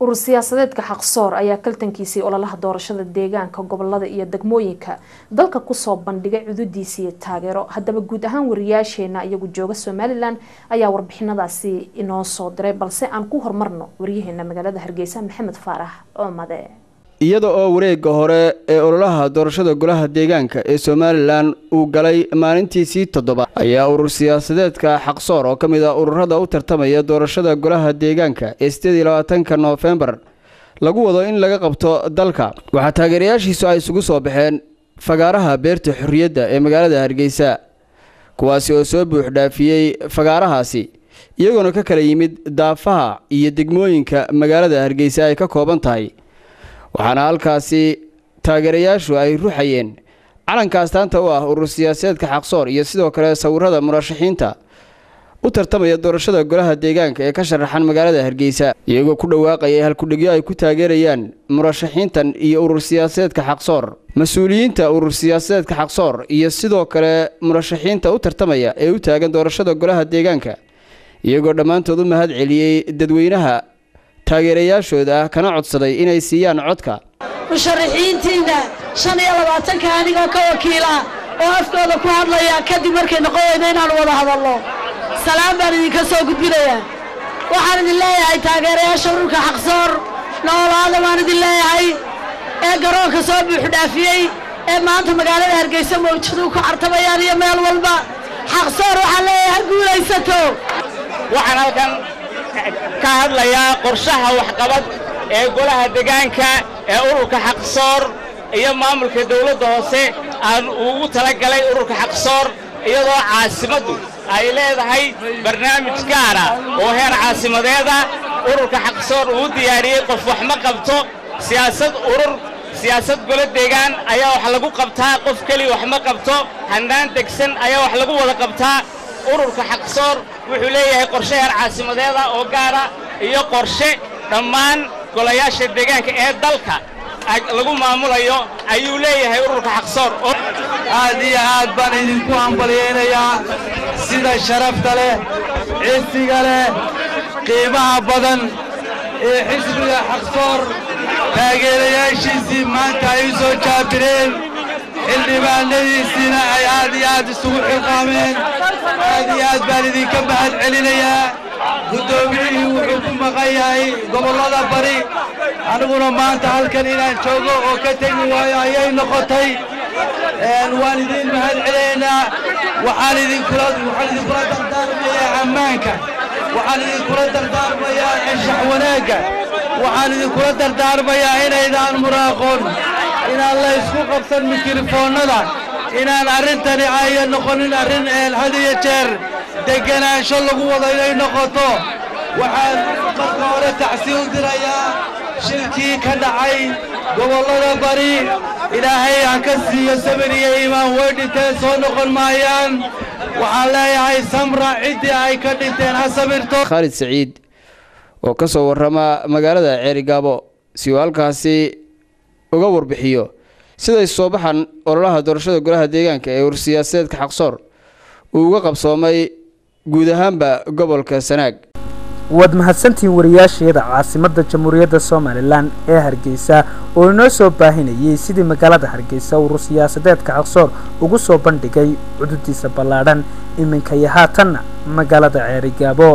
urur siyaasadeedka xaqsoor ayaa kaltankiisii ololaha doorashada deegaanka gobolada iyo degmooyinka dalka kusoo bandhigay cududiisiiyo taageero haddaba guud ahaan wariyaasheena iyagu jooga somalilan ayaa warbixinadaasi inoo soo diray balse aan ku horumarno waryaheena magaalada hargeysa maxamed faarax coomade iyada oo wareegga hore ee ololaha doorashada golaha deegaanka ee somalilan uu galay maalintiisii toddobaad ayaa urur siyaasadeedka xaqsoor oo ka mid ah ururada u tartamaya doorashada golaha deegaanka ee sideed iyo labaatanka noofembar lagu wado in laga qabto dalka waxaa taageerayaashiisu ay isugu soo baxeen fagaaraha beerta xorriyadda ee magaalada hargeysa kuwaasi oo soo buuxdhaafiyey fagaarahaasi iyagoona ka kala yimid daafaha iyo degmooyinka magaalada hargeysa ay ka kooban tahay waxaana halkaasi taageerayaashu ay ruxayeen calanka astaanta u ah urur siyaasadeedka xaqsoor iyo sidoo kale sawirada murashaxiinta u tartamaya doorashada golaha deegaanka ee ka sharaxan magaalada hargeysa iyagoo ku dhawaaqaya halkudhigyo ay ku taageerayaan murashaxiintan iyo urur siyaasadeedka xaqsoor mas-uuliyiinta urur siyaasadeedka xaqsoor iyo sidoo kale murashaxiinta u tartamaya ee u taagan doorashada golaha deegaanka iyagoo dhammaantood u mahad celiyey dadweynaha taageerayaashooda ah kana codsaday inay siiyaan codka musharaxiintiinna shan iyo labaatanka anigoo ka wakiila oo afkooda ku hadlaya kadib markay noqon weyno inaanu wada hadalno salaam baan idinka soo gudbinayaa waxaan idin leeyahay taageerayaasha ururka xaqsoor noolaada baan idin leeyahay ee garoonka soo buuxdhaafiyey ee maanta magaalada hargeysa mawjaduu ku cartamayaan iyo meel walba xaqsoor waxaan leeyahay ha guulaysato waxaan halkan ka hadlayaa qorshaha waxqabad ee golaha deegaanka ee ururka xaqsoor iyo maamulka dawladda hoose aan ugu talagalay ururka xaqsoor iyadoo caasimaddu ay leedahay barnaamij gaara oo heer caasimadeeda ururka xaqsoor uu diyaariyey qof wax ma qabto siyaasad urur siyaasad golo deegaan ayaa wax lagu qabtaa qof keliya wax ma qabto hannaan degsan ayaa wax lagu wada qabtaa ururka xaqsoor wuxuu leeyahay qorshe heer caasimadeeda oo gaara iyo qorshe dhammaan golayaasha deegaanka ee dalka lagu maamulayo ayuu leeyahay ururka xaqsoor aad iyo aad baan idinku hambalyaynayaa sida sharafta leh cisiga leh qiimaha badan ee xisbiga xaqsoor taageerayaashiisii maanta ay u soo jaabireen xildhibaanadiisiina ay aad iyo aad isugu xilqaameen aad iyo aad baan idinka mahad celinayaa guddoomiyihii wuxuu ku maqan yahay gobollada bari aniguna maanta halkan inaan joogo oo ka tegi waayo ayay noqotay waan idiin mahad celinaynaa waxaan idinkula waxaan idinkula dardaarmayaa ammaanka waxaan idinkula dardaarmayaa anshax wanaagga waxaan idinkula dardaarmayaa inaydaan muraaqoon inaan la isku qabsan mikrofoonnada inaan arrintani aya noqonin arrin had iyo jeer degganaansho lagu wado inay noqoto waxaan marka hore tacsi u dirayaa shilkii ka dhacay gobollada bari ilaahay ha ka siiyo sabir iyo iimaan way dhinteen soo noqon maayaan waxaan leeyahay samra ciddii ay ka dhinteen ha sabirto khaalid saciid oo ka soo warrama magaalada ceerigaabo si uu halkaasi uga warbixiyo siday soo baxan ololaha doorashada golaha deegaanka ee urur siyaasadeedka xaqsoor uu uga qabsoomay guud ahaanba gobolka sanaag waad mahadsantihiin wariyaasheeda caasimadda jamhuuriyadda somalilan ee hargeysa oo inoo soo baahinayay sidii magaalada hargeysa urur siyaasadeedka xaqsoor ugu soo bandhigay cududiisa ballaadhan iminka iyo haatanna magaalada ceerigaabo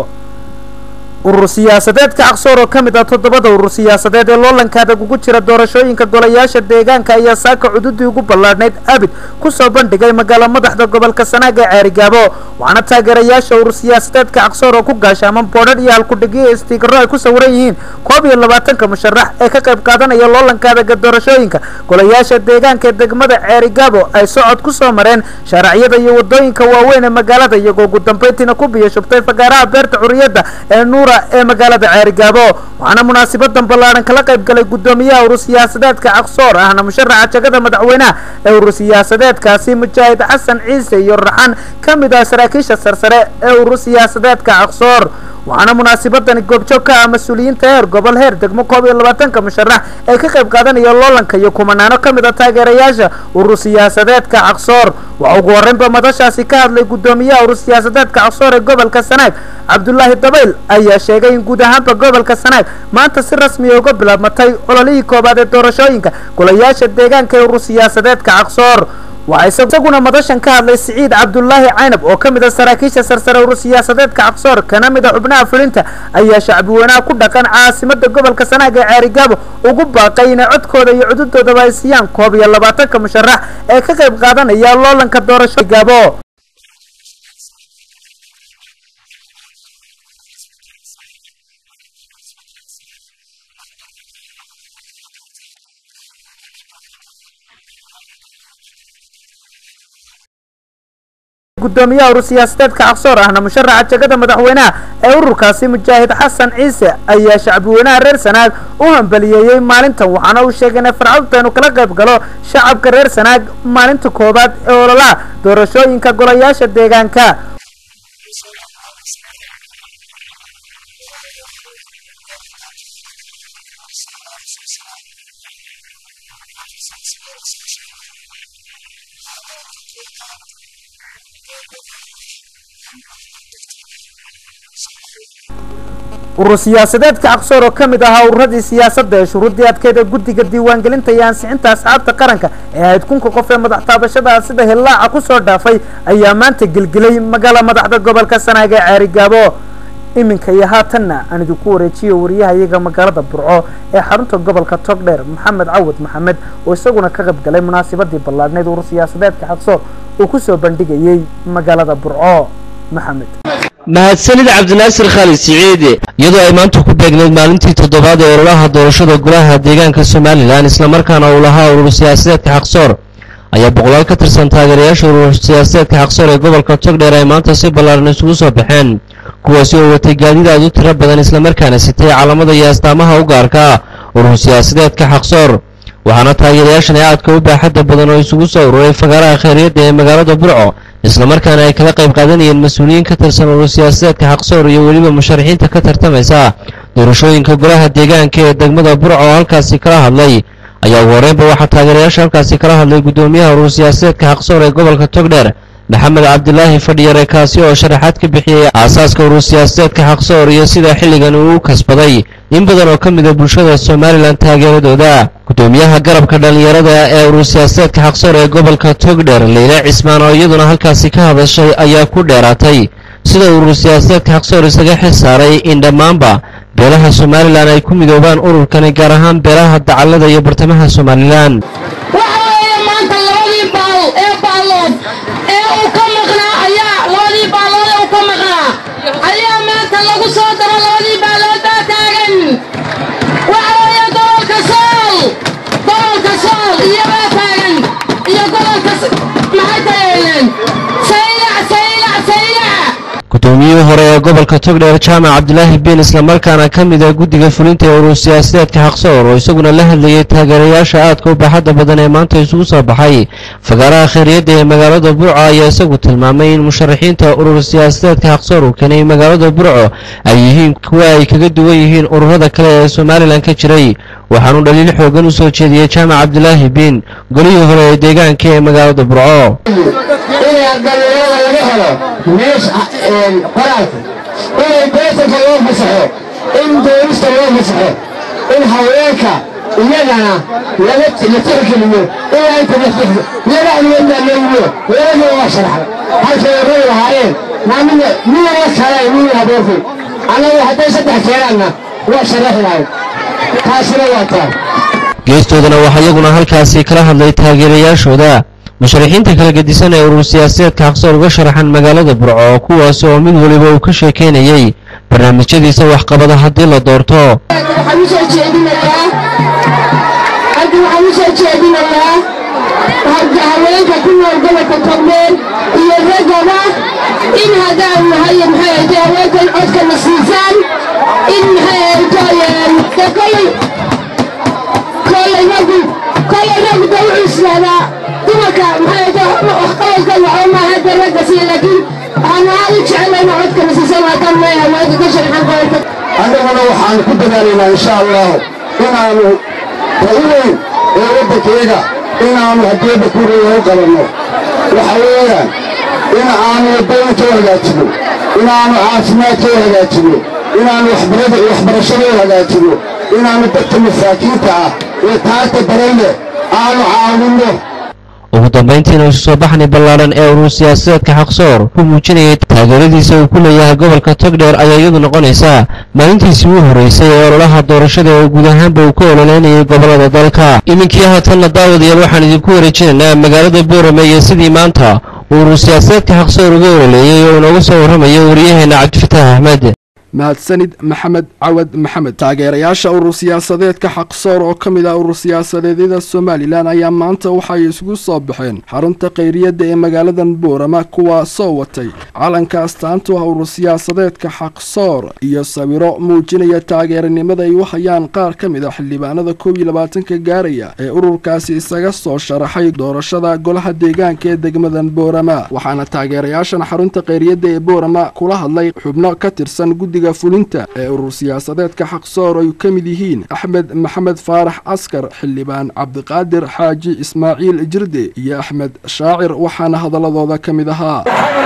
urur siyaasadeedka caqsoor oo ka mid ah toddobada urur siyaasadeed ee loolanka adag ugu jira doorashooyinka golayaasha deegaanka ayaa saaka cududii ugu ballaadhnayd abid kusoo bandhigay magaalo madaxda gobolka sanaag ee ceerigaabo waxaana taageerayaasha urur siyaasadeedka caqsoor oo ku gaashaaman boodhadh iyo halkudhigyo istiikaro ay ku sawiran yihiin koob iyo labaatanka musharax ee ka qayb qaadanaya loolanka adaga doorashooyinka golayaasha deegaanka ee degmada ceerigaabo ay socod kusoo mareen shaaracyada iyo wadooyinka waaweyn ee magaalada iyagoo ugu dambeyntiina ku biyo shubtay fagaaraha beerta xuriyadda ee nuura ee magaalada ceerigaabo waxaana munaasabadan ballaadhan kala qayb galay guddoomiyaha urur siyaasadeedka caqsoor ahna musharaxa jagada madaxweynaha ee urur siyaasadeedkaasi mujaahid xasan ciise iyo raxan ka mid ah saraakiisha sarsare ee urur siyaasadeedka caqsoor waxaana munaasabadani goobjoog ka ah mas-uuliyiinta heer gobol heer degmo koob iyo labaatanka musharax ee ka qayb qaadanaya loolanka iyo kumanaano ka mid a taageerayaasha urur siyaasadeedka caqsoor waxa ugu horreynba madashaasi ka hadlay guddoomiyaha urur siyaasadeedka caqsoor ee gobolka sanaag cabdulaahi dabayl ayaa sheegay in guud ahaanba gobolka sanaag maanta si rasmiya uga bilaabmatay ololihii koobaad ee doorashooyinka golayaasha deegaanka ee urur siyaasadeedka caqsoor waxaa isaguna madashan ka hadlay siciid cabdulaahi caynab oo ka mid a saraakiisha sarsare urur siyaasadeedka caqsoor kana mid a xubnaha fulinta ayaa shacbiweynaha ku dhaqan caasimada gobolka sanaag ee ceerigaabo ugu baaqay inay codkooda iyo cududoodaba ay siiyaan koob iyo labaatanka musharax ee ka qayb qaadanaya loolanka doorasho gaabo gudoomiyaha urur siyaasadeedka caqsoor ahna musharaxa jegada madaxweynaha ee ururkaasi mujaahid xasan ciise ayaa shacbiweynaha reer sanaag u hambaliyeeyey maalintan waxaana uu sheegay inay farcadta inuu kala qayb galo shacabka reer sanaag maalinta koowaad ee ololaha doorashooyinka golayaasha deegaanka urur siyaasadeedka caqsoor oo ka mid ahaa ururadii siyaasadda ee shuruuddii adkeyd ee guddiga diiwaangelinta iyo ansixinta asxaabta qaranka ee ahayd kunka qof ee madax taabashada sida hillaaca kusoo dhaafay ayaa maanta gelgelay magaala madaxda gobolka sanaag ee ceerigaabo iminka iyo haatanna aan idinku wareejiyo wariyaha iyaga magaalada burco ee xarunta gobolka togdheer maxamed cawad maxamed oo isaguna ka qayb galay munaasabadii ballaadhneyd urur siyaasadeedka caqsoor uu kusoo bandhigayey magaalada burco maxamed mahadsanid cabdinaasir khaalid siciide iyadoo ay maanta ku beegneyd maalintii toddobaad ee ololaha doorashada golaha deegaanka somalilan islamarkaana uu lahaa urur siyaasadeedka xaqsoor ayaa boqolaal ka tirsan taageerayaasha urur siyaasadeedka xaqsoor ee gobolka togdheer ay maanta si ballaaran isugu soo baxeen kuwaasi oo watay gaadiid aad u tiro badan islamarkaana sitay calamada iyo astaamaha u gaarka urur siyaasadeedka xaqsoor waxaana taageerayaashan ee aadka u baaxadda badan oo isugu soo ururay fagaaraha kheyryadda ee magaalada burco islamarkaana ay kala qayb qaadanayeen mas-uuliyiin ka tirsan urur siyaasadeedka xaqsoor iyo weliba musharaxiinta ka tartamaysa doorashooyinka golaha deegaanka ee degmada burco oo halkaasi kala hadlay ayaa ugu horreynba waxaa taageerayaasha halkaasi kala hadlay guddoomiyaha urur siyaasadeedka xaqsoor ee gobolka togdheer maxamed cabdilaahi fadhiyare kaasi oo sharaxaad ka bixiyey aasaaska urur siyaasadeedka xaqsoor iyo sida xilligan uu u kasbaday in badan oo ka mid a bulshada somalilan taageeradooda guddoomiyaha garabka dhallinyarada ee urur siyaasadeedka xaqsoor ee gobolka togdheer leyle cismaan oo iyaduna halkaasi ka hadashay ayaa ku dheeraatay sida urur siyaasadeedka xaqsoor isaga xil saaray in dhammaanba beelaha somalilan ay ku midoobaan ururkani gaar ahaan beelaha dacallada iyo bartamaha somalilan waxa weeye maanta labadii baal ee baallood ee uu ka maqnaa ayaa labadii baallood ee uu ka maqnaa ayaa maanta lagu soo daro labadii baallood baa taagan waxa weeye gobolka sool gobolka sool iyobaa taagan iyo gobolka maxay tageeyeen saylac saylac saylac guddoomiyihii hore ee gobolka togdheer jaamac cabdilaahi biin islamarkaana ka mid ah guddiga fulinta ee urur siyaasadeedka xaqsoor oo isaguna la hadlayay taageerayaasha aadka u baaxadda badan ee maanta isugu soo baxay fagaaraha kheyryadda ee magaalada burco ayaa isagu tilmaamay in musharaxiinta urur siyaasadeedka xaqsoor uu keenay magaalada burco ay yihiin kuwa ay kaga duwan yihiin ururada kale ee somalilan ka jiray waxaanu dhaliil xoogan u soo jeediyey jaamac cabdilaahi biin golihii hore ee deegaanka ee magaalada burco inay dhalinyarada laga helo meesha qoraalka inay beesanka loo fasaxo in doorista loo fasaxo in haweenka iyagana laga la tixgeliyo ilaa inta lafdhexdo ladaxdigeedna leeyiyo labadii waa sharaxda halkay oray lahaayeen naamina midana kale mii haboortay annagu hadday saddex keenaanna waa sharaxi lahayd taasina waa taa geestoodana waxaa iyaguna halkaasi kala hadlay taageerayaashooda musharaxiinta kala gedisan ee urur siyaasadeedka xaqsoor uga sharaxan magaalada burco kuwaas oo mid waliba uu ka sheekeynayey barnaamijyadiisa waxqabada haddii la doorto waxaan u soo jeedinayaa halkan waxaan u soo jeedinayaa haweenka ku nool gobolka togdheer iyo raggaba in haddaan nahay maxay ahayte haweenkan codkana siisaan in maxay ahayto kolay kolay raggu kolay raggu da wuxuu islaadaa dumarka maxay ahayte waxqabadkan waxba maaha hadda ragga siiya laakiin waxaan aad u jeclayna codkana siisan haddaan nahay haweenka ka sharxan gobolka annaguna waxaan ku dadaalaynaa insha allahu inaanu da'iweyn ee waddankayga inaanu hadiyadda kureeya u qabanno waxa weeyaan in aanu wadooyinka u hagaajino inaannu caafimaadkooda hagaajinno inaannu waxbarashadooda hagaajinno inaannu dadka masaakiinta ah ee taagta daranleh aanu caawinno ugu dambayntiina isu soo baxni ballaaran ee urur siyaasadeedka xaqsoor ku muujinayay taageeradiisa uu ku leeyahay gobolka togdheer ayaa iyadu noqonaysaa maalintiisii u horreysay ee ololaha doorashada oo guud ahaanba uu ka ololeynayay gobollada dalka iminkii haatanna daawadayaal waxaan idinku wareejinaynaa magaalada boorame iyo sidii maanta uu urur siyaasadeedka xaqsoor uga ololeeyey oo inooga soo warramayo wariyaheenna cabdifataah axmed mahadsanid maxamed cawad maxamed taageerayaasha urur siyaasadeedka xaqsoor oo ka mid ah urur siyaasadeedyada somalilan ayaa maanta waxay isugu soo baxeen xarunta khayriyadda ee magaaladan boorama kuwaasoo watay calanka astaantu ah urur siyaasadeedka xaqsoor iyo sawiro muujinaya taageeranimada ay u hayaan qaar ka mid a xildhibaanada koob iyo labaatanka gaaraya ee ururkaasi isaga soo sharaxay doorashada golaha deegaanka ee degmadan boorama waxaana taageerayaashan xarunta khayriyadda ee boorama kula hadlay xubno ka tirsan guddiga fulinta ee urur siyaasadeedka xaqsoor ay ka mid yihiin axmed maxamed faarax askar xildhibaan cabdiqaadir xaaji ismaaciil jirde iyo axmed shaacir waxaana hadaladooda ka mid ahaa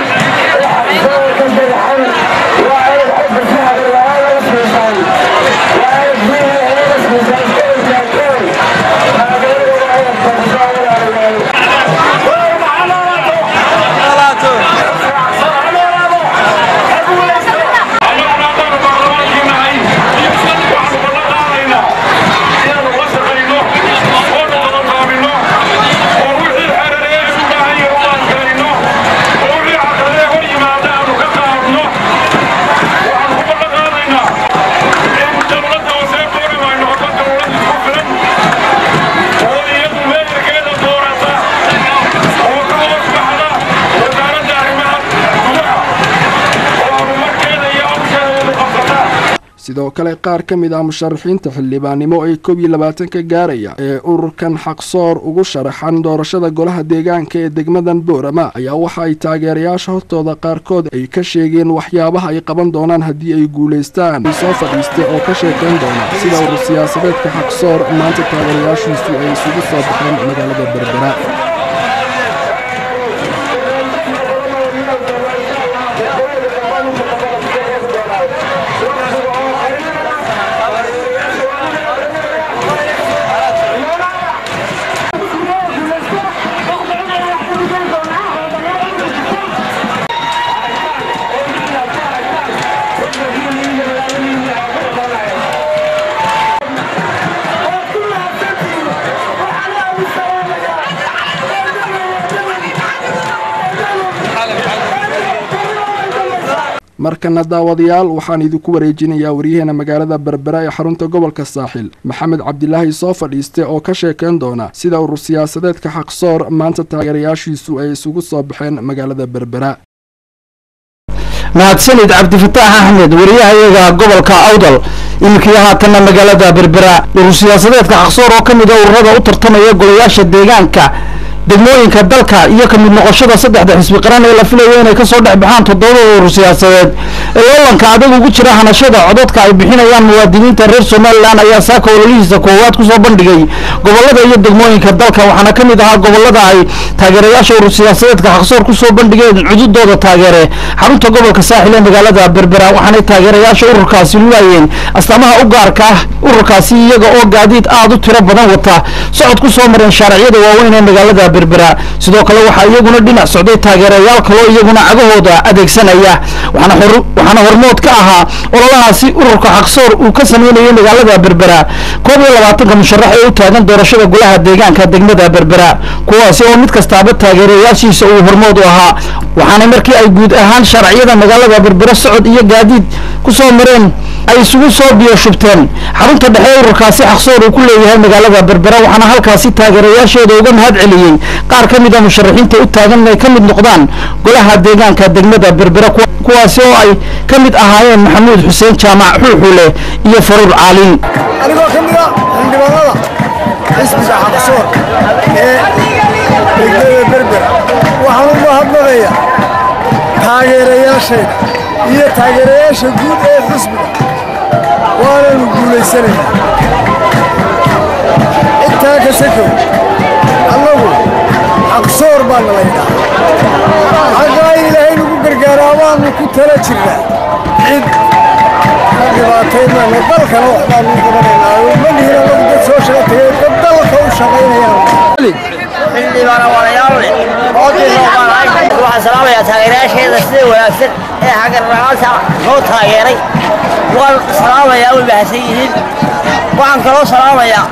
sidoo kale qaar ka mid ah musharaxiinta xildhibaannimo ee koob iyo labaatanka gaaraya ee ururkan xaqsoor ugu sharaxan doorashada golaha deegaanka ee degmadan boorama ayaa waxa ay taageerayaasha hortooda qaarkood ay ka sheegeen waxyaabaha ay qaban doonaan haddii ay guulaystaan soo fadhiistay oo ka sheekayn doona sida urur siyaasadeedka xaqsoor maanta taageerayaashiisu ay isugu soo baxeen magaalada berbera markana daawadayaal waxaan idinku wareejinayaa waryaheena magaalada berbera ee xarunta gobolka saaxil maxamed cabdilaahi soo fadhiiste oo ka sheekayn doona sida urur siyaasadeedka xaqsoor maanta taageerayaashiisu ay isugu soo baxeen magaalada berbera mahadsanid cabdifataax axmed wariyahayaga gobolka awdal iminkii haatanna magaalada berbera urur siyaasadeedka xaqsoor oo ka mid a ururada u tartamaya golayaasha deegaanka degmooyinka dalka iyo ka mid noqoshada saddexda xisbi qaran ee la filayo inay kasoo dhex baxaan toddobada urur siyaasadeed ee loolanka adag ugu jira hanashada codadka ay bixinayaan muwaadiniinta reer somalilan ayaa saaka ololihiisa koowaad kusoo bandhigay gobolada iyo degmooyinka dalka waxaana ka mid ahaa gobolada ay taageerayaasha urur siyaasadeedka xaqsoor kusoo bandhigeen cududooda taageere xarunta gobolka saaxil ee magaalada berbera waxaanay taageerayaasha ururkaasi lulayeen astaamaha u gaarka ah ururkaasi iyaga oo gaadiid aada u tiro badan wata socod kusoo mareen shaariciyada waaweyn ee magaalada berbera sidoo kale waxaa iyaguna dhinac socday taageerayaal kaloo iyaguna cagahooda adeegsanaya waxaana hormood ka ahaa ololahaasi ururka xaqsoor uu ka sameynayay magaalada berbera koob iyo labaatanka musharax ee u taagan doorashada golaha deegaanka degmada berbera kuwaasi oo mid kastaaba taageerayaashiisa uu hormood u ahaa waxaana markii ay guud ahaan sharciyada magaalada berbera socod iyo gaadiid kusoo mareen ay isugu soo biyo shubteen xarunta dhexe ururkaasi xaqsoor uu ku leeyahay magaalada berbera waxaana halkaasi taageerayaashooda uga mahad celiyey qaar ka mid a musharaxiinta u taagan inay ka mid noqdaan golaha deegaanka degmada berbera kuwaasi oo ay ka mid ahaayeen maxamuud xuseen jaamac xuuxuule iyo faruur caalin anigoo ka mid a xildhibaanada xisbiga xaqsoor ee degmada berber waxaan u mahadnaqayaa taageerayaashayda iyo taageerayaasha guud ee xisbiga waananu guulaysanaynaa intaa ka sakow annagu xaqsoor baa nalaydhaa xaqaa in ilaahay nagu gargaaraabaa waanu ku tala jirnaa cid ka dhibaataynana dalkana waxbaanu qabanaynaa ma lihin anagu dad soo shaqa tagay dad dalka u shaqaynayaan waxaan salaamayaa taageerayaasheeda sida wanaagsan ee hagarla'aanta noo taageeray waan salaamayaa way mahadsan yihiin waxaan kaloo salaamayaa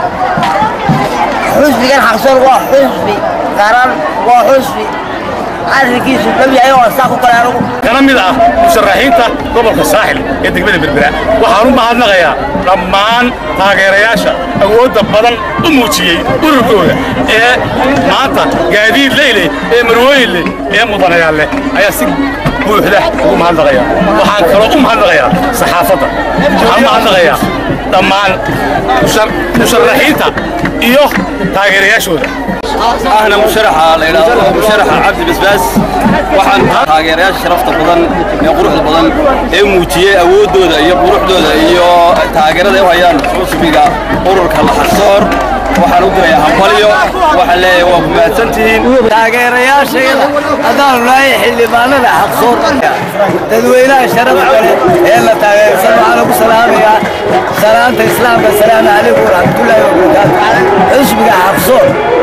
xusbigan xaqsoor waa xusbi qaran waa xusbi arrinkiisu dhab yahay oo saa ku kale anigu kana mid ah musharaxiinta gobolka saaxil ee degmada berbera waxaan u mahadnaqayaa dhammaan taageerayaasha awoodda badan u muujiyey ururkooda ee maanta gaadiid leyle ee marwooyin leh ee mudanayaal leh ayaa si buuxda ugu mahadnaqaya waxaan kaloo u mahadnaqayaa saxaafadda waxaan u mahadnaqayaa dhammaan musharaxiinta iyo taageerayaashooda ahna musharaxa la yidhaahdo musharaxa cabdi basbaas waxaan taageerayaasha sharafta badan ee quruxda badan ee muujiyey awooddooda iyo quruxdooda iyo taageerada ay u hayaan xusbiga ururka laxarsoor waxaan u dirayaa hambalyo waxaan leeyahay waa ku mahadsantihiin taageerayaashayada haddaanu nahay xildhibaanada xaqsoor dadweynaha sharafta leh ee la taageersan waxaan ugu salaamayaa salaanta islaamka asalaamu calaykum waraxmatullaahi wabarakaatu xusbiga xaqsoor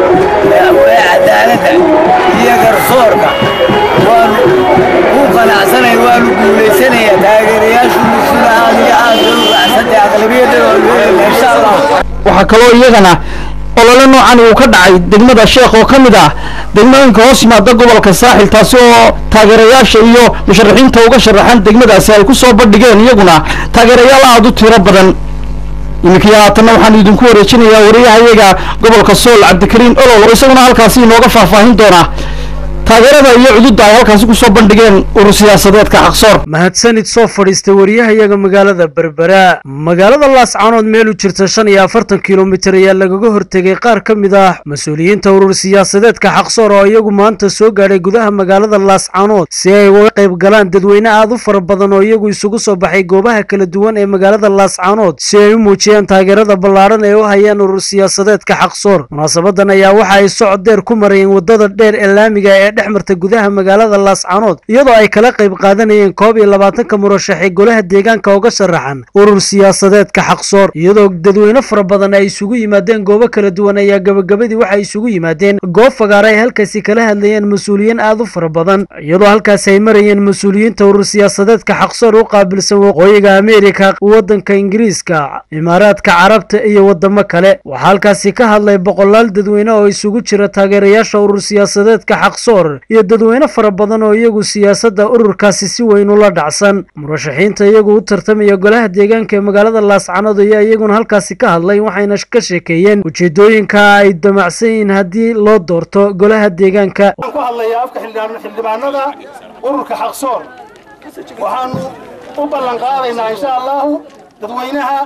ee cadaaladda iyo garsoorka waanu ku qanacsanay waanu guulaysanaya taageerayaashu sida aad iyo aad loo raacsantay aqlabiyadda waanu helayna insha allah waxaa kaloo iyagana olole noocan uu ka dhacay degmada sheekh oo ka mid ah degmooyinka hoos yimaada gobolka saaxil taasi oo taageerayaasha iyo musharaxiinta uga sharaxan degmadaasi ay ku soo bandhigeen iyaguna taageerayaal aada u tiro badan iminkii haatanna waxaan idinku wareejinayaa wariyahayaga gobolka sool cabdikariin olol oo isaguna halkaasi inooga faahfaahin doona taageerada iyo cududda ay halkaasi kusoo bandhigeen urur siyaasadeedka xaqsoor mahadsanid soo fadhiistay wariyahayaga magaalada berbera magaalada laascaanood meel u jirta shan iyo afartan kilomitir ayaa lagaga hortegay qaar ka mid ah mas-uuliyiinta urur siyaasadeedka xaqsoor oo iyagu maanta soo gaadhay gudaha magaalada laascaanood si ay uga qayb galaan dadweyne aad u fara badan oo iyagu isugu soo baxay goobaha kala duwan ee magaalada laascaanood si ay u muujiyaan taageerada ballaadhan ee u hayaan urur siyaasadeedka xaqsoor munaasabadan ayaa waxa ay socod dheer ku marayeen wadada dheer ee laamiga ee dhex marta gudaha magaalada laascaanood iyadoo ay kala qayb qaadanayeen koob iyo labaatanka murashaxee golaha deegaanka uga sharaxan urur siyaasadeedka xaqsoor iyadoo dadweyne fara badan ay isugu yimaadeen goobo kala duwan ayaa gabagabadii waxay isugu yimaadeen goob fagaara ay halkaasi kala hadlayeen mas-uuliyiin aad u fara badan iyadoo halkaasi ay marayeen mas-uuliyiinta urur siyaasadeedka xaqsoor u qaabilsan waqooyiga ameerika waddanka ingiriiska imaaraadka carabta iyo wadamo kale waxaa halkaasi ka hadlay boqolaal dadweyne oo isugu jira taageerayaasha urur siyaasadeedka xaqsoor iyo dadweyne fara badan oo iyagu siyaasadda ururkaasi si weyn ula dhacsan murashaxiinta iyagu u tartamaya golaha deegaanka ee magaalada laascanood ayaa iyaguna halkaasi ka hadlay waxayna ka sheekeeyeen ujeedooyinka ay damacsan yihiin haddii loo doorto golaha deegaanka waxaan ku hadlayaa afka xildhibaan- xildhibaanada ururka xaqsoor waxaanu u ballan qaadaynaa insha allahu dadweynaha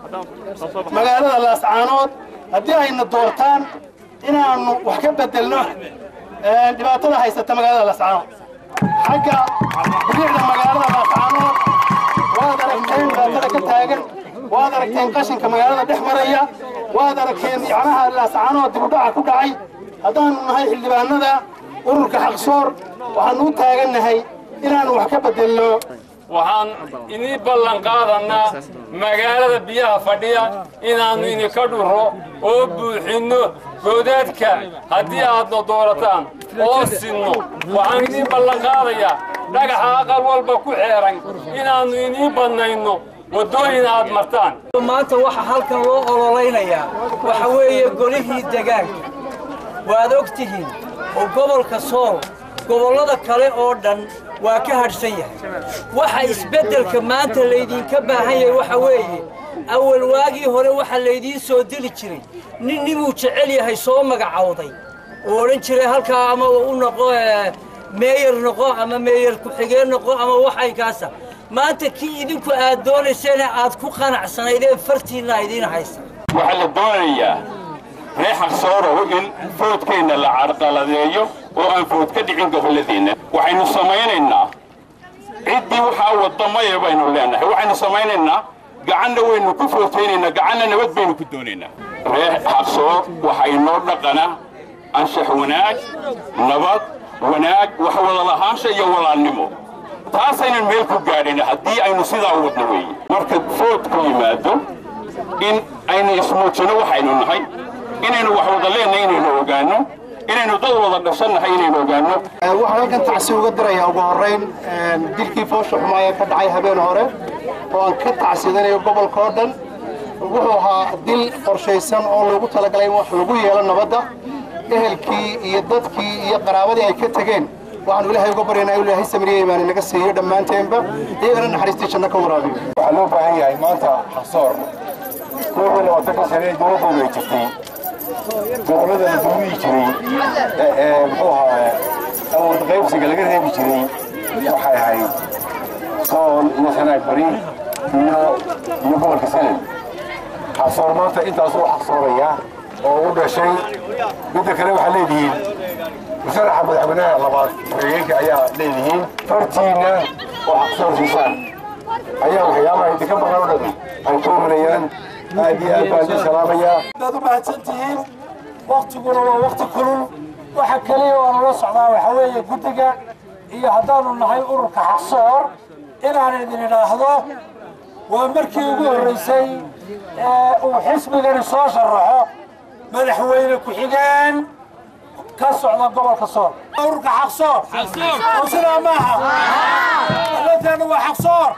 magaalada laascaanood haddii ayna doortaan inaannu wax ka bedelno ee, dhibaatada haysata magaalada laascaanood xagga bilicda magaalada laascaanood waad aragteen dhibaatada ka taagan waad aragteen qashinka magaalada dhex maraya waad aragteen yacnaha laascaanood dibudhaca ku dhacay haddaannu nahay xildhibaanada ururka xaqsoor waxaannu u taagannahay inaannu wax ka bedelno waxaan idin ballan qaadannaa magaalada biyaha fadhiya inaannu idinka dhurro oo buuxinno goodaadka haddii aadna doorataan oo sinno waxaan idin ballan qaadayaa dhagaxa aqal walba ku xeeran inaannu idiin badnayno waddooyin aad martaan maanta waxa halkan loo ololeynayaa waxa weeye golihii degaanka waad og tihiin oo gobolka sool gobollada kale oo dhan waa ka hadhsan yahay waxa isbeddelka maanta laydinka baahan yahay waxa weeye awal waagii hore waxaa laydiin soo dili jiray nin ninuu jecel yahay soo magacowday oo odhan jiray halkaa ama u noqo eh, meeyar noqo ama meeyar ku-xigeen noqo ama waxay kaasa maanta kii idinku aad doonayseen aad ku qanacsanaydeen fartiinna idiin haysa waxaa la doonayaa reer xaqsoorow in foodkeenna la carqaladeeyo oo aan food ka dhicin gobolladeenna waxaynu samaynaynaa ciddii waxaa wadamaya baynu leenahay waxaynu samaynaynaa gacanna waynu ku footaynaynaa gacanna nabad baynu ku doonaynaa reer xaqsoor waxaa inoo dhaqana anshax wanaag nabad wanaag wax wada lahaansha iyo walaalnimo taasaynan meel ku gaadhin haddii aynu sidaa wadno weeye marka foodku yimaado in aynu ismuujino waxaynu nahay inaynu wax wada leennahay inaynu ogaanno inaynu dad wada dhashannahay inaynu ogaanno waxaan halkan tacsi uga dirayaa ugu horrayn dilkii foosha xumaaya ka dhacay habeen hore oo aan ka tacsidanayo gobolka oo dhan wuxuu ahaa dil qorshaysan oo loogu talagalay in wax lagu yeelo nabadda ehelkii iyo dadkii iyo qaraabadii ay ka tegeen waxaanu ilaahay uga baryaynaa inuu ilaahay samriye imaani naga siiyo dhammaanteenba iyagana naxariistii janno ka waraabiyo waxaa loo baahan yahay maanta xaqsoor kooxda labaatanka sane ee dowladooda ay jirtay gobollada la duuliyi jiray muxuu ahaa awood qaybsiga laga reebi jiray waxay ahayd sool iyo sanaag bari iyo iyo gobolka sanad xaqsoor maanta intaasuu xaqsooraya oo u dhashay midda kale waxaa leedihiin musharaxa madaxweynaha labaad ku-xigeenka ayaa leedihiin fartiinna oo xaqsoor siisaan ayaa waxyaabaha idinka maqan oo dhan ay ku horeeyaan aad iyo aad baan idin salaamayaa aad u mahadsan tihiin waktiguna waa wakti kulul waxa keliya oo nala socdaa waxaa weeye guddiga iyo haddaanu nahay ururka xaqsoor inaan idin idhaahdo waa markii ugu horraysay ee uu xisbigani soo sharaxo madaxweyne ku-xigeen ka socda gobolka sool ururka xaqsoor oo sidaa maaha dowladeennu waa xaqsoor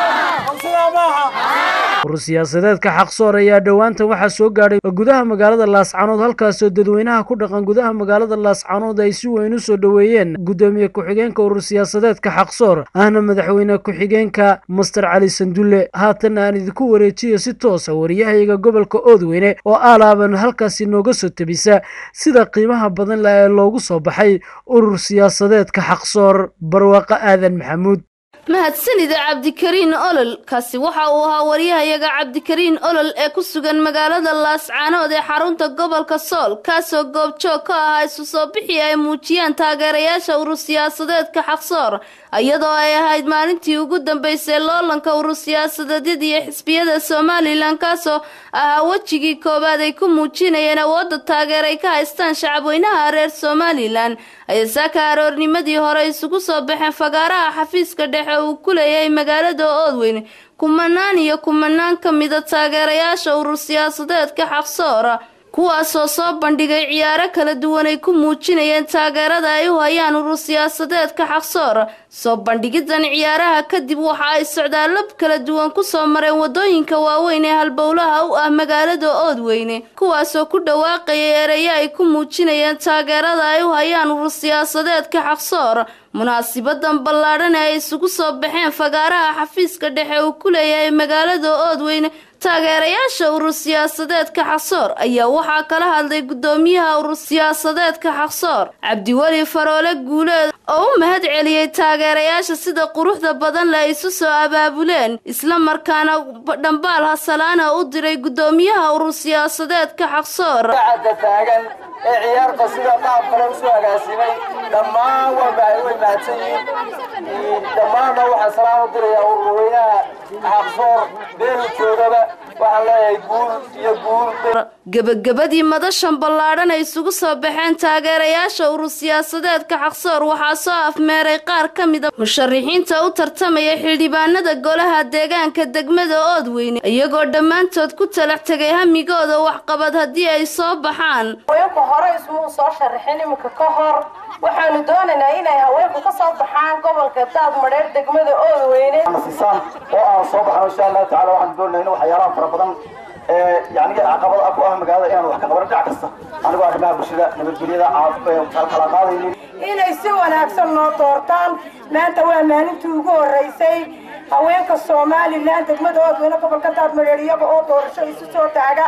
oo sidaa maaha urur siyaasadeedka xaqsoor ayaa dhowaanta waxaa soo gaadhay gudaha magaalada laascanood halkaasoo dadweynaha ku dhaqan gudaha magaalada laascanood ay si weyn u soo dhoweeyeen gudoomiye ku-xigeenka urur siyaasadeedka xaqsoor ahna madaxweyne ku-xigeenka master cali sandulle haatan aan idinku wareejiyo si toosa wariyahayaga gobolka oodweyne oo aalaaban halkaasi nooga soo tebisa sida qiimaha badan leh ee loogu soo baxay urur siyaasadeedka xaqsoor barwaaqo aadan maxamuud mahadsanida cabdikariin olol kaasi waxa uu ahaa waryahayaga cabdikariin olol ee ku sugan magaalada laascaanood ee xarunta gobolka sool kaasoo goobjoog ka ahaa isu soo bixii ay muujiyaan taageerayaasha urur siyaasadeedka xaqsoor iyadoo ay ahayd maalintii ugu dambeysay loolanka urur siyaasadeedyada iyo xisbiyada somalilan kaasoo ahaa wejigii koowaad ay ku muujinayeen awoodda taageer ay ka haystaan shacabweynaha reer somalilan ayay saaka aroornimadii hore isugu soo baxeen fagaaraha xafiiska dhexe uu ku leeyahay magaalada oodweyne kumanaan iyo kumanaan ka mida taageerayaasha urur siyaasadeedka xaqsoora kuwaasoo soo bandhigay ciyaaro kala duwan ay ku muujinayeen taageerada ay u hayaan urur siyaasadeedka xaqsoor soo bandhigidan ciyaaraha kadib waxa ay socdaallo kala duwan kusoo mareen wadooyinka waaweyn ee halbowlaha u ah magaalada oodweyne kuwaasoo ku dhawaaqayay ereyo ay ku muujinayeen taageerada ay u hayaan urur siyaasadeedka xaqsoor munaasibadan ballaadhan ee ay isugu soo baxeen fagaaraha xafiiska dhexe uu ku leeyahay magaalada oodweyne taageerayaasha urur siyaasadeedka xaqsoor ayaa waxaa kala hadlay gudoomiyaha urur siyaasadeedka xaqsoor cabdiweli faroole guuleed oo u mahad celiyey taageerayaasha sida quruxda badan le isu soo abaabuleen isla markaana dhambaal hasalaana u diray gudoomiyaha urur siyaasadeedka xaqsoor taagan ee ciyaarta sida qaab kale usoo agaasimay dhammaan way mahadsan yihiin dhammaanna waxaan salaam u dirayaa ururweynaha xaqsoor beelu joogaba waxaan leeyahay guul iyo guul gebagabadii madashan ballaadhan ay isugu soo baxeen taageerayaasha urur siyaasadeedka xaqsoor waxaa soo afmeeray qaar ka mida musharixiinta u tartamaya xildhibaanada golaha deegaanka degmada oodweyne iyagoo dhammaantood ku talax tegay hamigooda waxqabad haddii ay soo baxaan haweenku hore ismuu soo sharaxin iminka ka hor waxaanu doonaynaa inay haweenku ka soo baxaan gobolka daad madheer degmada oodweyne sisaan oo aan soo baxno insha allahu tacala waxaan doonayna in waxyaalaha fara badan ee yani caqabad ah ku ah magaalada inaan wax ka qabano dhinac kasta anigoo arrimaha bulshada nabadgelyada kala qaadaynin inay si wanaagsan noo doortaan maanta waa maalintii ugu horreysay haweenka somalilan degmada oodweyne gobolka daad madheer iyaga oo doorasho isu soo taaga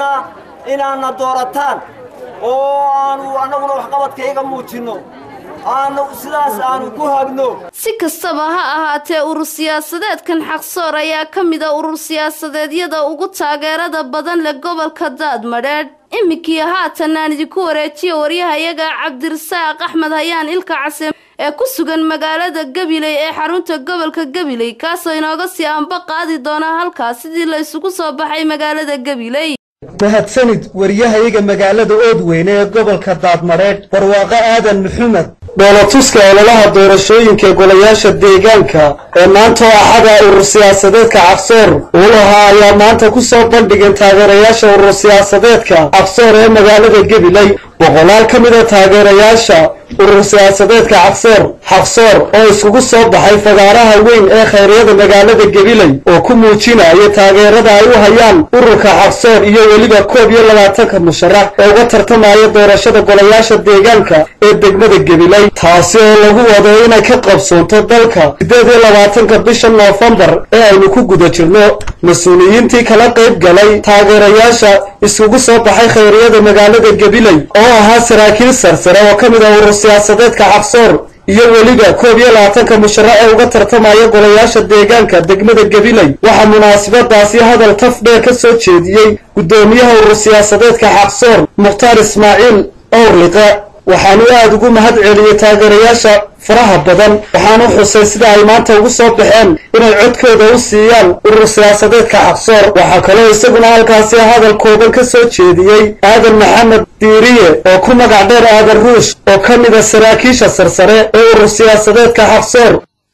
inaadna doorataan oo aanu annaguna waxqabadkayga muujinno aanu sidaas aanu ku hagno si kastaba ha ahaatee urur siyaasadeedkan xaqsoor ayaa ka mid a urur siyaasadeedyada ugu taageerada badan leh gobolka daadmadheedh iminkii haatan aan idinku wareejiya waryahayaga cabdirasaaq axmed hayaan ilka case ee ku sugan magaalada gabiley ee xarunta gobolka gabiley kaasoo inooga sii anba qaadi doona halkaas sidii la isugu soo baxay magaalada gabiley mahadsanid waryahayaga magaalada oodweyne ee gobolka daadmareedh barwaaqo aadan maxamed dhoolatuska ololaha doorashooyinka golayaasha deegaanka ee maanta oo axada urur siyaasadeedka cabsoor uu lahaa ayaa maanta ku soo bandhigeen taageerayaasha urur siyaasadeedka cabsoor ee magaalada gabiley boqolaal ka mid a taageerayaasha urur siyaasadeedka cabsoor xaqsoor oo iskugu soo baxay fagaaraha weyn ee khayryada magaalada gabiley oo ku muujinaya taageerada ay u hayaan ururka xaqsoor iyo weliba koob iyo labaatanka musharax ee uga tartamaya doorashada golayaasha deegaanka ee degmada gabiley taasi oo lagu wado inay ka qabsoonto dalka siddeed iyo labaatanka bisha noofembar ee aynu ku guda jirno mas-uuliyiintii kala qayb galay taageerayaasha iskugu soo baxay khayryada magaalada gabiley oo ahaa saraakiil sarsare oo ka mid ah urur siyaasadeedka xaqsoor iyo weliba koob iyo labaatanka musharax ee uga tartamaya golayaasha deegaanka degmada gabiley waxaa munaasabadaasi hadal taf dheer ka soo jeediyey guddoomiyaha urur siyaasadeedka xaqsoor mukhtaar ismaaciil owrliqe waxaanu aada ugu mahad celiyey taageerayaasha faraha badan waxaanu xusay sida ay maanta ugu soo baxeen inay codkooda u siiyaan urur siyaasadeedka xaqsoor waxaa kaloo isaguna halkaasi hadal kooban ka soo jeediyey aadan maxamed diiriye oo ku magac dheer aadan ruush oo ka mid a saraakiisha sarsare ee urur siyaasadeedka xaqsoor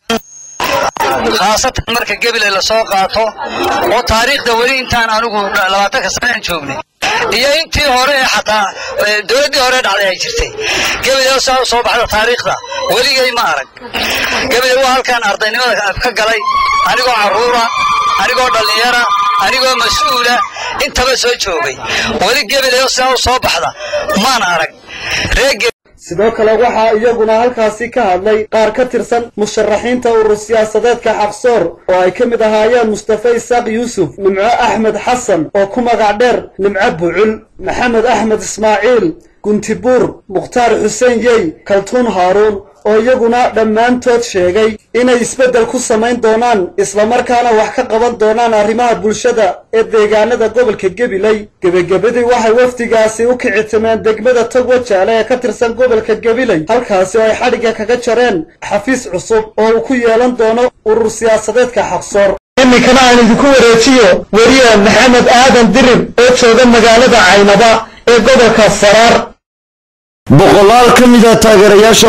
khaasatan marka gabiley la soo qaato oo taariikhda weli intaan anigu labaatanka sanaan joognay iyo intii hore ee xataa dowladdii hore dhacday ay jirtay gabiley saa u soo baxda taariikhda weligay ma arag gabiley waa halkaan ardaynimada ka galay anigoo carruura anigoo dhallinyara anigoo mas-uula intaba soo joogay weli gabiley saa u soo baxda maan arag reer sidoo kale waxaa iyaguna halkaasi ka hadlay qaar ka tirsan musharaxiinta urur siyaasadeedka xaqsoor oo ay ka mid ahaayeen mustafa isaaq yuusuf nimco axmed xasan oo ku magac dheer nimco bucul maxamed axmed ismaaciil guntibuur mukhtaar xuseen yey kaltuun haaruun oo iyaguna dhammaantood sheegay inay isbeddel ku samayn doonaan islamarkaana wax ka qaban doonaan arrimaha bulshada ee deegaanada gobolka gabiley gebagabadii waxay wafdigaasi u kicitimeen degmada togwa jaale ee ka tirsan gobolka gabiley halkaasi oo ay xadhigga kaga jareen xafiis cusub oo uu ku yeelan doono urur siyaasadeedka xaqsoor iminkana aan idinku wareejiyo weriye maxamed aadan dirir oo jooga magaalada caynaba ee gobolka saraar boqolaal ka mid a taageerayaasha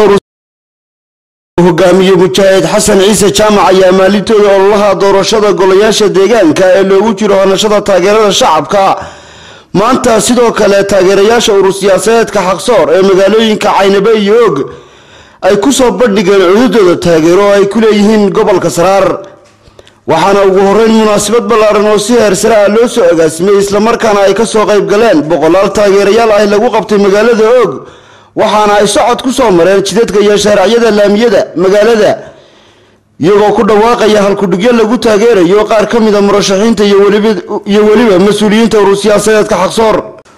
hogaamiye mujaahid xasan ciise jaamac ayaa maalintooda ololaha doorashada golayaasha deegaanka ee loogu jiro hanashada taageerada shacabka maanta sidoo kale taageerayaasha urur siyaasadeedka xaqsoor ee magaalooyinka caynabe iyo og ay ku soo bandhigeen cududooda taageero oo ay ku leeyihiin gobolka saraar waxaana ugu horeyn munaasabad ballaaran oo si heersare ah loo soo agaasimay islamarkaana ay ka soo qayb galeen boqolaal taageerayaal ah lagu qabtay magaalada og waxaana ay socod ku soo mareen jidadka iyo shaaraciyada laamiyada magaalada iyagoo ku dhawaaqaya halkudhigyo lagu taageerayo qaar ka mid a murashaxiinta iyo weliba mas-uuliyiinta urur siyaasadeedka xaqsoor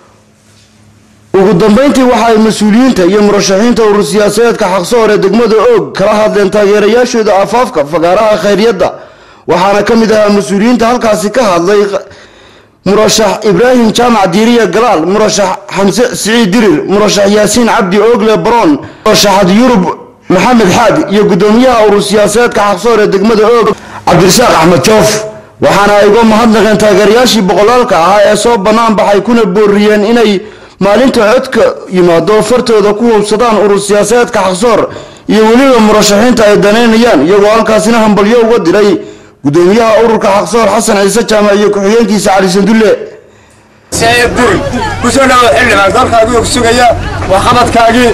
ugu dambeyntii waxa ay mas-uuliyiinta iyo murashaxiinta urur siyaasadeedka xaqsoor ee degmada og kala hadleen taageerayaashooda afaafka fagaaraha khayryadda waxaana ka mid ahaa mas-uuliyiinta halkaasi ka hadlay murashax ibraahim jaamac diiriya galaal murashax xamse siciid dirir murashax yaasiin cabdi oogle baroon murashaxad yurub maxamed xaad iyo guddoomiyaha urur siyaasadeedka xaqsoor ee degmada oog cabdirasaaq axmed joof waxaana ay uga mahadnaqeen taageerayaashii boqolaalka ahaa ee soo bannaan baxay kuna booriyeen inay maalinta codka yimaado fartooda ku hubsadaan urur siyaasadeedka xaqsoor iyo weliba murashaxiinta ay danaynayaan iyagoo halkaasina hambalyo uga diray gudoomiyaha ururka xaqsoor xasan ciise jaamac iyo ku-xigeenkiisa cali sandulle kusoo dhawo xildhibaan dalkaagii og sugaya waa qabadkaagii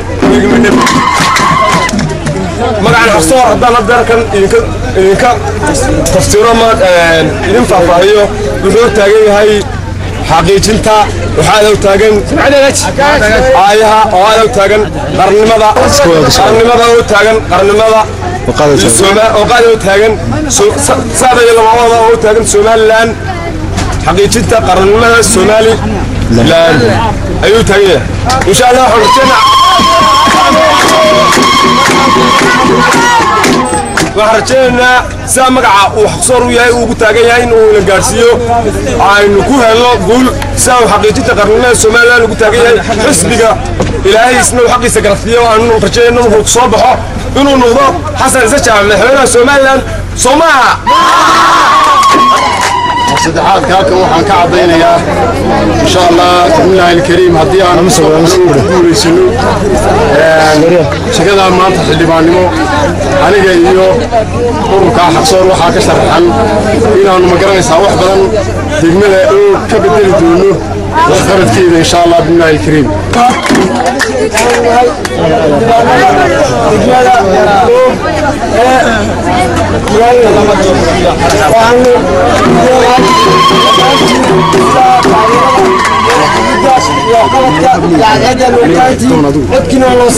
magacan xaqsoor haddaan hadda halkan idinka tafsiiro ma idin faahfaahiyo wuxuu taagan yahay xaqiijinta waxaa adow taagan aayaha oo adow taagan qarnimada qarnimada oo taagan qarnimada oo qaado taagan saada iyo labadooda oo taagan somalilan xaqiijinta qarannimada somalilan ayuu taagan yahay insha allah waxaan rajaynaynaa sidaa magaca uu xaqsoor u yahay ugu taagan yahay in uu ina gaadhsiiyo aynu ku helno guul sidaa uu xaqiijinta qarnimada somalilan ugu taagan yahay xisbiga ilaahay isna uu xaqiisa garasiiyo aanu rajaynayno markuu soo baxo inuu noqdo xasan ciise jaamac madaxweynaha somalilan soo maaha saddexaad halkan waxaan ka caddaynayaa insha allah bismillaahi alkariim haddii aan guulaysano shaqadaa maanta xildhibaannimo aniga iyo ururkaa xaqsoor waxaa ka sharaxan inaannu magaranaysaa wax badan degmada oo ka bedeli doono waxqabadkeeda insha allah bimillaahi alkariim codkiina loo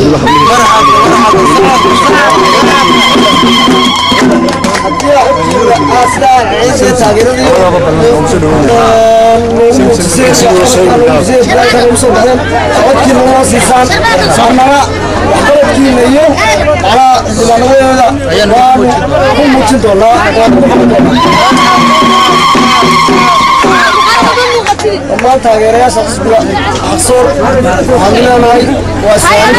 codkiina loo siisaan saamara waxqabadkiina iyo macnaha xildhibaanadeeda waanu ku muujin doonaa waanu ku qaban doonaa dhammaan taageerayaasha xisbiga xaqsoor waxaan leenahay waa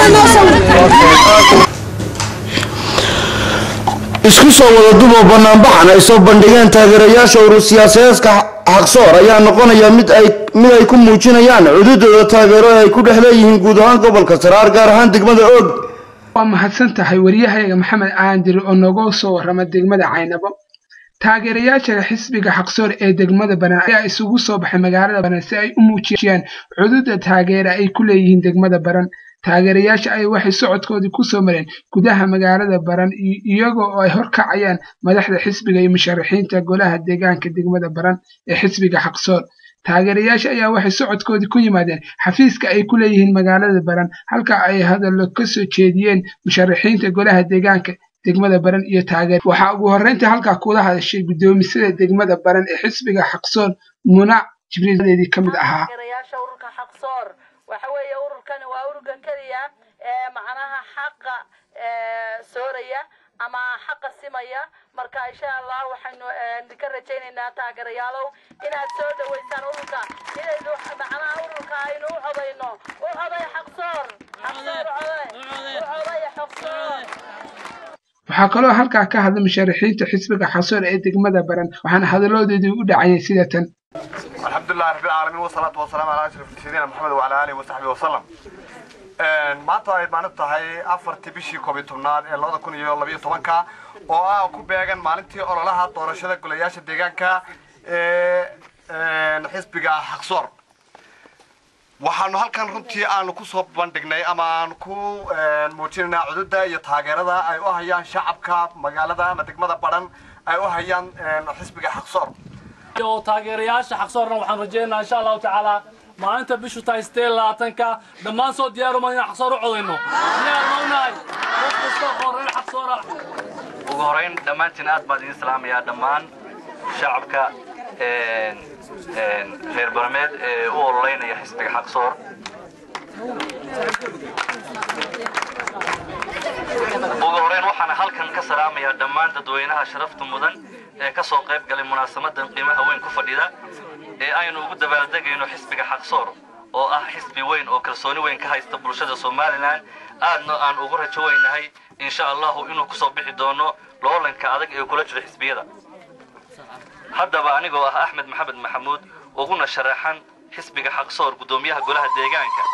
isku soo wada dubo banaanbaxan ay soo bandhigeen taageerayaasha urur siyaasadeedka xaqsoor ayaa noqonaya mid ay mid ay ku muujinayaan cududooda taageero ee ay ku dhex leeyihiin guud ahaan gobolka saraar gaar ahaan degmada og waa mahadsan tahay waryahayaga maxamed aandir oo nooga soo warrama degmada caynabo taageerayaasha xisbiga xaqsoor ee degmada banaan ayaa isugu soo baxay magaalada baran si ay u muujiyaan cududa taageera ay ku leeyihiin degmada baran taageerayaasha ay waxay socodkoodii ku soo mareen gudaha magaalada baran iyagoo oo ay horkacayaan madaxda xisbiga iyo musharaxiinta golaha deegaanka degmada baran ee xisbiga xaqsoor taageerayaasha ayaa waxay socodkoodii ku yimaadeen xafiiska ay ku leeyihiin magaalada baran halka ay hadallo ka soo jeediyeen musharaxiinta golaha deegaanka degmada baran iyo taageer waxaa ugu horreyntii halkaa kula hadashay guddoomisada degmada baran ee xisbiga xaqsoor munac jibriiladeedii ka mid ahaa waxa weeye ururkani waa ururka keliya ee macnaha xaqa sooraya ama xaqa simaya marka insha allah waxaynu ka rajaynaynaa taageerayaalow inaad soo dhaweysaan ururka inaynu macnaha ururka aynu u codayno u coday xaqsoor xaqsoor coday u coday xaqsoor waxaa kaloo halkaa ka hadlay musharaxiinta xisbiga xasoor ee degmada baran waxaana hadallodoodii u dhacayay sida tan الحمد لله رب العالمين والصلاة والسلام على أشرف سيدنا محمد وعلى آله وصحبه وسلم maanta ay maalin tahay afartii bishii koob iyo tobnaad ee labada kun iyo labiyo tobanka oo ah ku beegan maalintii ololaha doorashada golayaasha deegaanka ee xisbiga xaqsoor waxaanu halkan runtii aanu ku soo bandhignay ama aanu ku muujinaynaa cududa iyo taageerada ay u hayaan shacabka magaalada ama degmada baran ay u hayaan xisbiga xaqsoor oo taageerayaasha xaqsoorna waxaan rajaynaynaa insha allahu tacaala maalinta bishu tahay sidee labaatanka dhammaan soo diyaaruma inaan xaqsoor u codayno diyaar ma unahay qof kasta oo reer xaqsoora ugu horeyn dhammaantiin aad baan idin salaamayaa dhammaan shacabka reer barmeed ee u ololeynaya xisbiga xaqsoor ugu horeyn waxaan halkan ka salaamayaa dhammaan dadweynaha sharafta mudan ee ka soo qayb galay munaasamadan qiimaha weyn ku fadhida ee aynu ugu dabaaldegayno xisbiga xaqsoor oo ah xisbi weyn oo kalsooni weyn ka haysta bulshada somalilan aadna aan ugu rajo weynahay insha allahu inuu kusoo bixi doono loolanka adag ee kula jiro xisbiyada haddaba anigoo ah axmed maxamed maxamuud uguna sharaxan xisbiga xaqsoor guddoomiyaha golaha deegaanka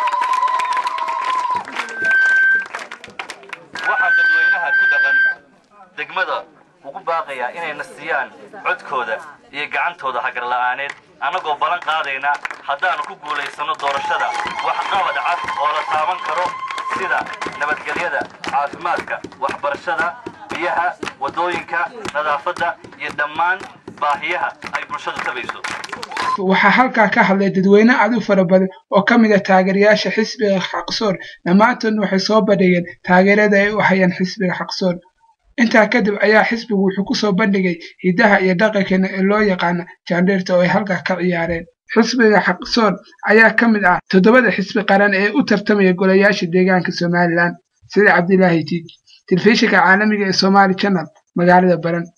waxaan dadweynaha ku dhaqan degmada ugu baaqayaa inayna siiyaan codkooda iyo gacantooda hagarla'aaneed annagoo ballan qaadayna haddaannu ku guulaysanno doorashada wax qabad cad oo la taaban karo sida nabadgelyada caafimaadka waxbarashada biyaha waddooyinka nadaafadda iyo dhammaan baahiyaha ay bulshadu tabayso waxaa halkaa ka hadlay dadweyne aad u fara badan oo ka mid a taageerayaasha xisbiga xaqsoor dhammaantoodna waxay soo bandhigeen taageerada ay u hayaan xisbiga xaqsoor intaa kadib ayaa xisbigu wuxuu ku soo bandhigay hidaha iyo dhaqankeena ee loo yaqaana jaandheerta oo ay halkaa ka ciyaareen xisbiga xaqsoor ayaa ka mid ah toddobada xisbi qaran ee u tartamaya golayaasha deegaanka somalilan sida cabdilaahi tiij telefishinka caalamiga ee somaali channel magaalada baran